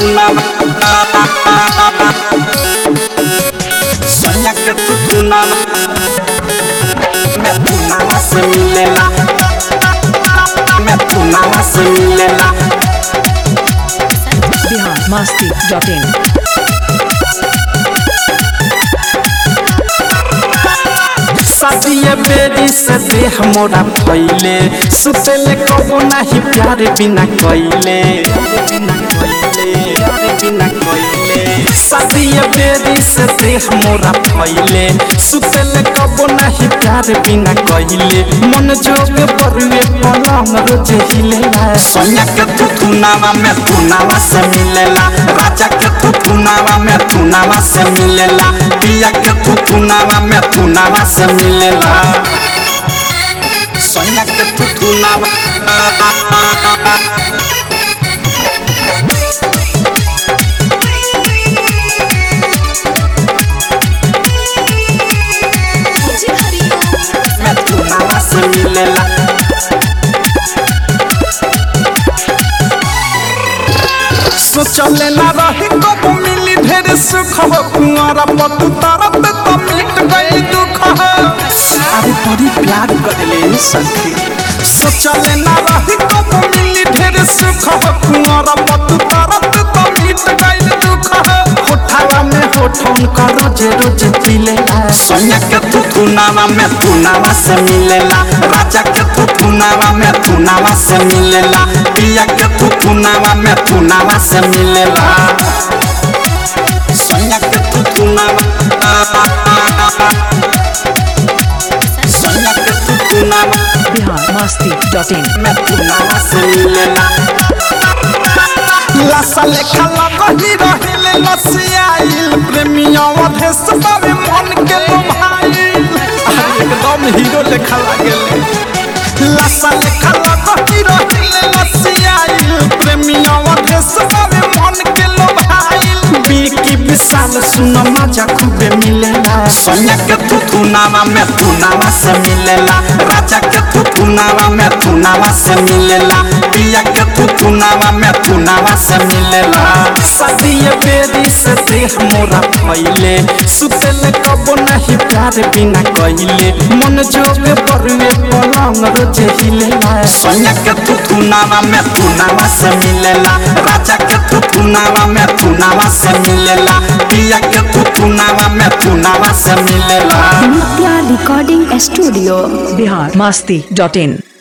Soña que tú tú nada Me tú nada se milela Me tú nada se milela Bihar Masti dot in शादिए बेरी से देह मोरा फैले सुतेले कबो नाही प्यार बिना कइले शादिए बेरी से देह मोरा फैले सुतेले कबो नाही प्यार बिना कइले मन जोग परुए पलंग रोज हिलेला सोनिया के तू तू नावा में तू नावा से मिलेला राजा के तू तू नावा में तू नावा से मिलेला पिया के तू तू नावा में तू नावा से मिलेला सोनिया के तू तू नावा में तू नावा से मिलेला सोचले ना रही कब मिली ढेर सुख हो कुआरा पतु तरत तो मिट गई दुख हो अरे बड़ी प्यार करले सखी सोचले ना रही कब मिली ढेर सुख हो कुआरा पतु तरत तो मिट गई दुख हो होठावा में होठन का रोज रोज पिलेला सोनिया के तू तू नावा में तू नावा से मिलेला राजा के तू तू नावा में तू नावा से मिलेला पिया के तू तू नावा में तू नावा से मिलेला सोनिया के तू तू नावा सोनिया के तू तू नावा बिहार मस्ती डॉट इन में तू नावा से मिलेला लसा लेखा लगही रहिले लसियाइल प्रेमिया अधेस बाबे मन के लोभाइल अरे एकदम हीरो लेखा लागेले लसा लेखा लगही रहिले लसियाइल प्रेमिया अधेस बाबे मन के लोभाइल बीकी विशाल सुन मजा खूबे मिलेला सोनिया के तू तू नावा में तू नावा से मिलेला राजा के तू तू नावा में तू नावा से मिलेला पिया के तू तू नावा में तू नावा से मिलेला शादिए बेरी से देह मोरा फैले सुतेले कबो नहीं प्यार बिना कइले मन जोग बरुए पलंग रोज हिलेला सोनिया के तू तू नावा में तू नावा से मिलेला राजा के तू तू नावा में तू नावा से मिलेला पिया के तू तू नावा में तू नावा से मिलेला Nitya recording studio Bihar Masti dot इन